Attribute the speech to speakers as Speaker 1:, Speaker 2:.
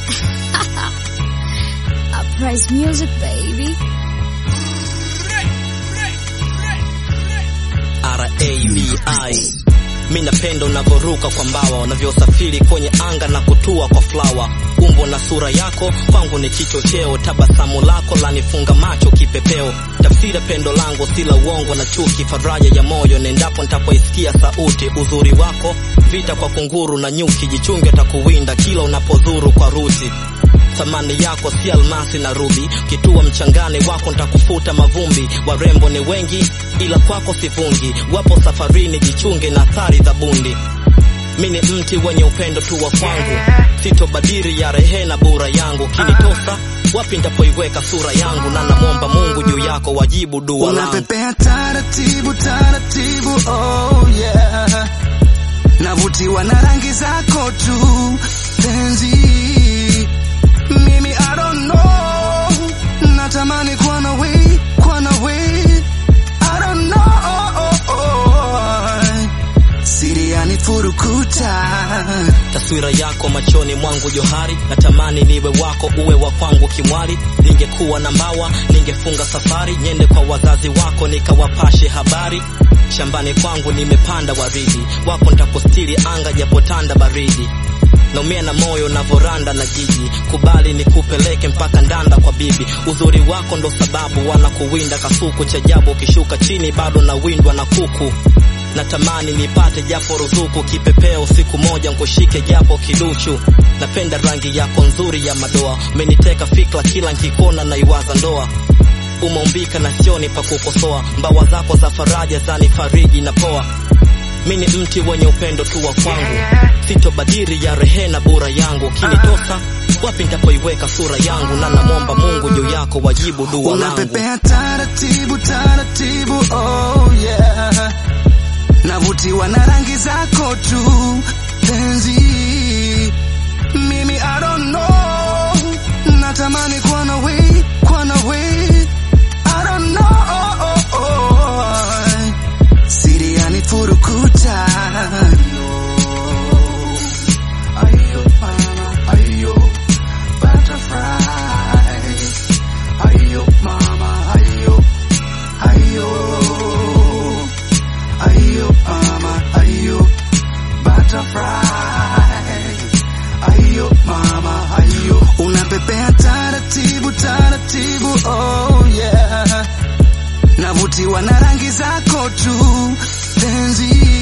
Speaker 1: Uprise music baby.
Speaker 2: R-A-V-I Mi napenda unavyoruka kwa mbawa, unavyosafiri kwenye anga na kutua kwa flawa. Umbo na sura yako kwangu ni kichocheo, tabasamu lako lanifunga macho kipepeo. Tafsiri pendo langu si la uongo na chuki, faraja ya moyo nendapo nitapoisikia sauti. Uzuri wako vita kwa kunguru na nyuki, jichunge takuwinda kila unapozuru kwa ruti thamani yako si almasi na rubi, kitua mchangani wako ntakufuta mavumbi. Warembo ni wengi, ila kwako sivungi, wapo safarini, jichunge na athari za bundi. Mi ni mti wenye upendo tu wa kwangu, sitobadiri ya rehena bura yangu. Kinitosa wapi ntapoiweka sura yangu, na namwomba Mungu juu yako wajibu dua langu.
Speaker 3: Unapepea taratibu taratibu, oh yeah. Navutiwa na rangi zako tu penzi, mimi I don't know, natamani kuwa nawe, kuwa nawe, I don't know, siri yanifurukuta
Speaker 2: taswira yako machoni mwangu johari, natamani niwe wako uwe wa kwangu kimwali. Ningekuwa na mbawa ningefunga safari, nyende kwa wazazi wako nikawapashe habari. Shambani kwangu nimepanda waridi, wako ntakustiri anga japotanda baridi. Naumia na moyo navoranda na jiji, kubali nikupeleke mpaka ndanda kwa bibi. Uzuri wako ndo sababu wanakuwinda kasuku, cha ajabu ukishuka chini bado nawindwa na kuku natamani nipate japo ruzuku kipepeo, siku moja nkushike japo kiduchu. Napenda rangi yako nzuri ya madoa, umeniteka fikra kila nkikona naiwaza ndoa. Umeumbika na sioni pa kukosoa, mbawa zako za faraja zanifariji na poa. Mi ni mti wenye upendo tu wa kwangu, sitobadiri ya rehena bura yangu. Kinitosa wapi ntapoiweka sura yangu, na namwomba Mungu juu yako wajibu dua langu.
Speaker 3: Unapepea taratibu taratibu, oh yeah. Navutiwa na rangi zako tu penzi, mimi I don't know, natamani kuwa nawe, kuwa nawe, I don't know, siri yanifurukuta Ayo, mama, ayo, butterfly. Ayo, mama, ayo, ayo. Ayo, mama, ayo, butterfly. Ayo, mama, ayo. Unapepea taratibu taratibu, oh yeah. Navutiwa na rangi zako tu penzi,